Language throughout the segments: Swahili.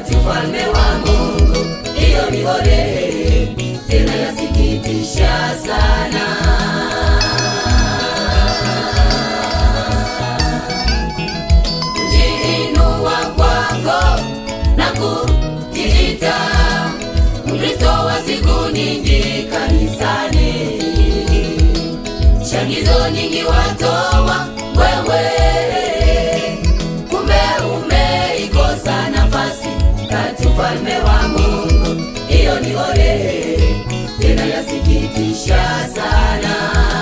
kati ufalme wa Mungu. Hiyo ni ole tena yasikitisha sana. Kujiinua kwako na kujiita Mkristo wa siku nyingi kanisani, changizo nyingi watoa wewe, kumbe umeikosa nafasi kati ufalme wa Mungu. Hiyo ni ole tena yasikitisha sana.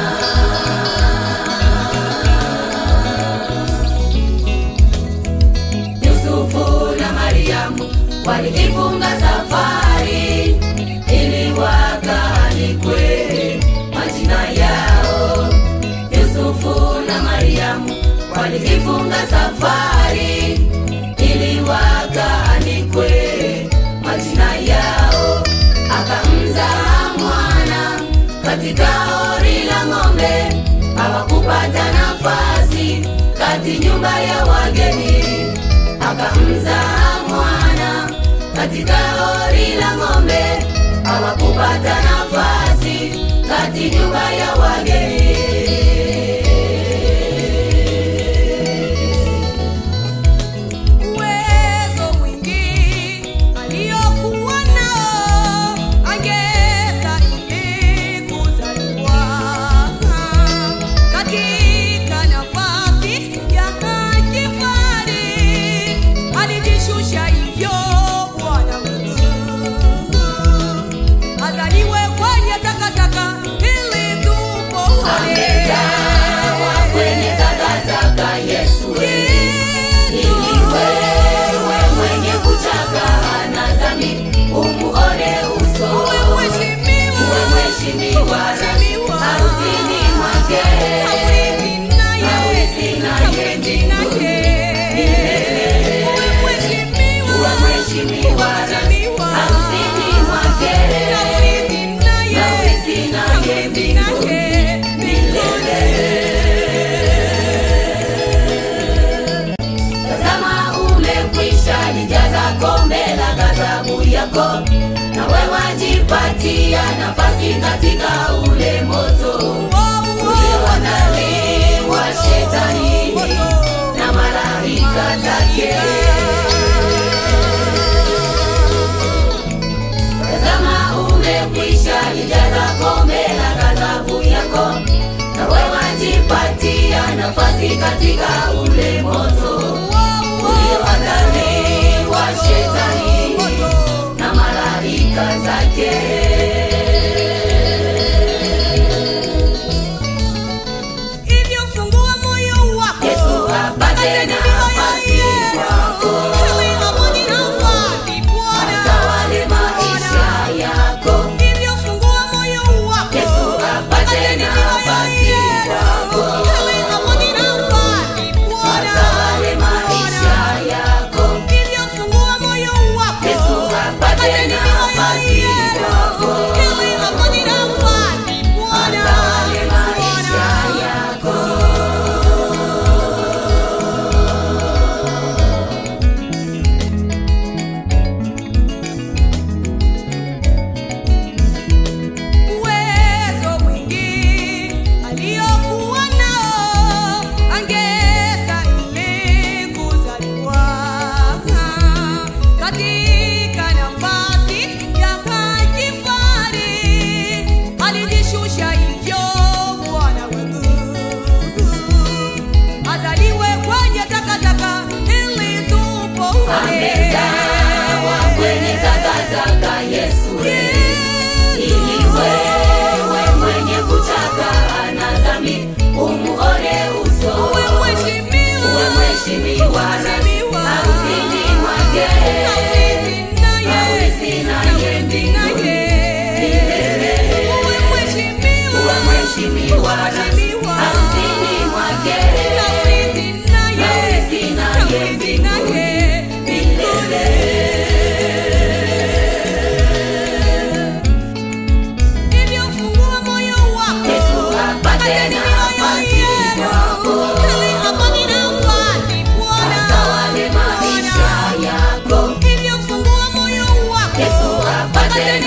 Yusufu na Mariamu walijifunga safari ili wakaanikwe majina yao. Yusufu na Mariamu walijifunga safari ili wakaanikwe majina yao. Akamzaa mwana katika hori la ng'ombe, hawakupata nafasi kati nyumba ya wageni akamzaa mwana katika hori la ng'ombe, hawakupata nafasi kati nyumba ya wageni. Uwezo mwingi aliokuwa nao angestahili kuzaliwa katika nafasi ya kifahari. Alijishusha hivyo Bwana wetu azaliwe kwenye takataka ili tupone. Amezawa kwenye takataka Yesu wewe, ili wewe mwenye kuchaka na dhambi umuone uso Uwe mheshimiwa. uwe mheshimiwa Mheshimiwa. harusini mwake Hawezi naye. Hawezi naye Hawezi naye. Uwe mheshimiwa. uwe mheshimiwa Mheshimiwa. harusini mwake Hawezi naye. Hawezi naye Hawezi naye. milele. Tazama umekwisha lijaza kombe la ghadhabu yako, nawe wajipatia nafasi katika ule moto ulioandaliwa shetani na malaika zake. Tazama umekwisha lijaza kombe la ghadhabu yako, nawe wajipatia nafasi katika ule moto ulioandaliwa shetani na malaika zake. Hivyo fungua moyo wako. Yesu apate nafasi kwako, Ili apate nafasi Bwana. atawale maisha yako. Hivyo fungua moyo wako. Yesu apate nafasi kwako, Ili apate nafasi Bwana. atawale maisha yako. Hivyo fungua moyo wako. Yesu apate nafasi kwako, Ili apate nafasi Bwana. atawale maisha yako. Uwezo mwingi aliokuwa nao angestahili kuzaliwa katika nafasi ya kifahari. Alijishusha hivyo Bwana wetu azaliwe kwenye takataka ili tupone. Amezawa kwenye takataka Yesu wewe, ili wewe mwenye kuchaka na dhambi umuone uso Uwe mheshimiwa. uwe mheshimiwa Mheshimiwa. harusini mwake Hawezi naye. Hawezi naye Hawezi naye. milele. Uwe mheshimiwa. uwe mheshimiwa Mheshimiwa. harusini mwake Hawezi naye. Hawezi naye Hawezi naye. milele. Hivyo fungua moyo wako. Yesu apate Ateni nafasi mioyo yenu. kwako. Ili apate nafasi Bwana. Atawale matendo